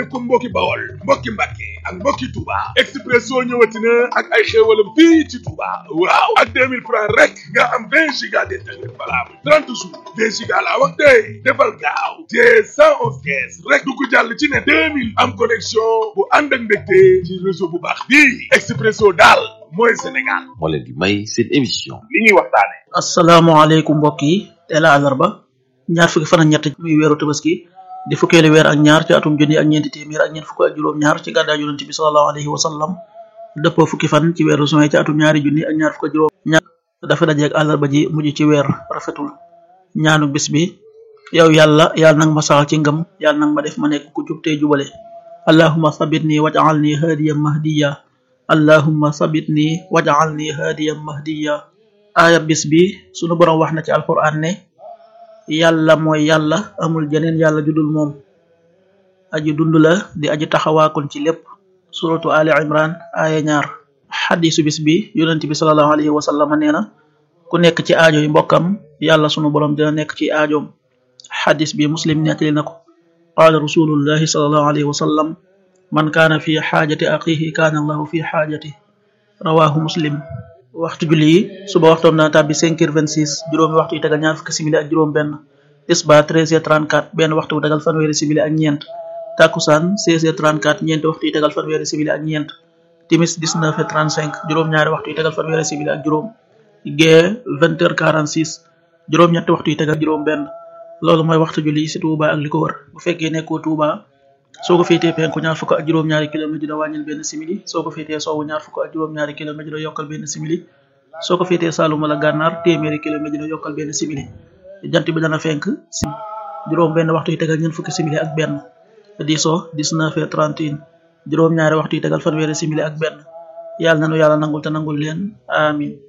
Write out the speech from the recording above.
asalaamaaleykum mbokki bawol mbokki mbàkke ak mbokki touba expresso ñëwati na ak ay xéewalam fii ci touba waaw ak 2000 francs rek nga am 20 giga d'internet valable 30 jours 20 giga laa wax tey defal gaaw te 111 kees rek dugg jàll ci ne 2000 am connexion bu ànd ak mbégte ci réseau bu baax bii expresso daal mooy sénégal moo leen di may seen émission li ñuy waxtaane asalaamaaleykum mbokk yi tey la àllarba ñaar fukki fan ak ñett muy weeru tabaski di fukkeelu weer ak ñaar ci atum junni ak ñeenti téeméer ak ñeent fukk ak juróom ñaar ci gàddaay yonent bi sallallahu alayhi wa sallam dëppoo fukki fan ci weeru juin ci atum ñaari junni ak ñaar fukk ak juróom ñaar dafa dajeeg àllarba ji mujj ci weer rafetul ñaanu bis bi yow yàlla yàlla nag ma saxal ci ngëm yàlla nag ma def ma nekk ku jub tey jubale allahumma sabitni waj'alni hadiyan mahdiya allahumma sabitni waj'alni hadiyan mahdiya aaya bis bi sunu borom wax na ci alquran ne yàlla mooy yàlla amul jeneen yàlla judul moom aji dund la di aji taxawaakon ci lépp suratu ali imran aaya ñaar xadisu bis bi yonent bi salallahu alayhi wa sallam nee na ku nekk ci aajo yi mbokkam yàlla sunu borom dina nekk ci aajoom xadis bi muslim nettali na ko qaala rasulullahi salallahu alayhi wa sallam man kaana fi xaajati axihi kaana allahu fi xaajati rawahu muslim waxtu julli yi suba waxtoom dana tàbbi 5 heures 26 juróomi waxtu yi tegal ñaar fukki simili ak juróom benn tisba 13 heures 34 benn waxtu bu tegal fanweeri simili ak ñeent takkusaan 16 heures 34 ñeenti waxtu yi tegal fanweeri simili ak ñeent timis 19 heures 35 juróom ñaari waxtu yi tegal fanweeri simili ak juróom gee 20 heures 46 juróom ñetti waxtu yi tegal juróom benn loolu mooy waxtu julli ci Touba ak li ko wër bu fekkee nekkoo Touba soo ko féetee penku ñaar fukk ak juróom-ñaari kilomètre dina wàññil benn simili soo ko féetee sowwu ñaar fukk ak juróom-ñaari kilomètre dina yokkal benn simili soo ko féetee Saalum wala Gànnaar téeméeri kilomètre dina yokkal benn simili jant bi dana fenk si juróom benn waxtu yi tegal ñeent fukki simili ak benn di so 19 heures 31 juróom-ñaari waxtu yi tegal fanweeri simili ak benn yàlla nanu yàlla nangul te nangul leen amin